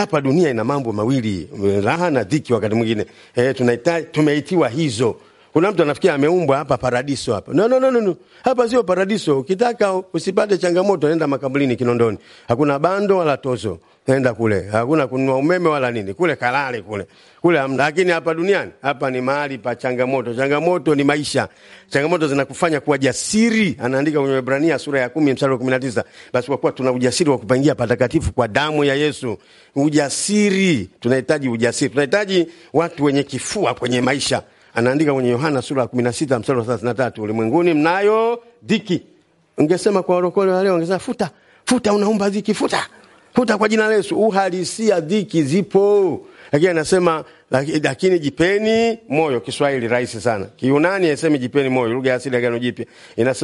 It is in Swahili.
hapa dunia ina mambo mawili, raha na dhiki. Wakati mwingine eh, tunahitaji tumeitiwa hizo. Kuna mtu anafikia ameumbwa hapa paradiso hapa. No, no, no, no, no. Hapa sio paradiso. Ukitaka usipate changamoto, nenda makaburini Kinondoni. Hakuna bando wala tozo. Nenda kule. Hakuna kununua umeme wala nini. Kule kalale kule. Kule hamna. Lakini hapa duniani, hapa ni mahali pa changamoto. Changamoto ni maisha. Changamoto zinakufanya kuwa jasiri. Anaandika kwenye Waebrania sura ya 10 mstari wa 19. Basi kwa kuwa tuna ujasiri wa kupangia patakatifu kwa damu ya Yesu. Ujasiri. Tunahitaji ujasiri. Tunahitaji watu wenye kifua kwenye maisha anaandika kwenye Yohana sura ya 16 mstari wa 33, ulimwenguni mnayo dhiki. Ungesema kwa warokole wa leo, ungesema futa futa, unaumba dhiki, futa futa kwa jina la Yesu. Uhalisia dhiki zipo, lakini anasema lakini jipeni moyo. Kiswahili rahisi sana, Kiunani asemi jipeni moyo, lugha ya asili ya Agano Jipya inasema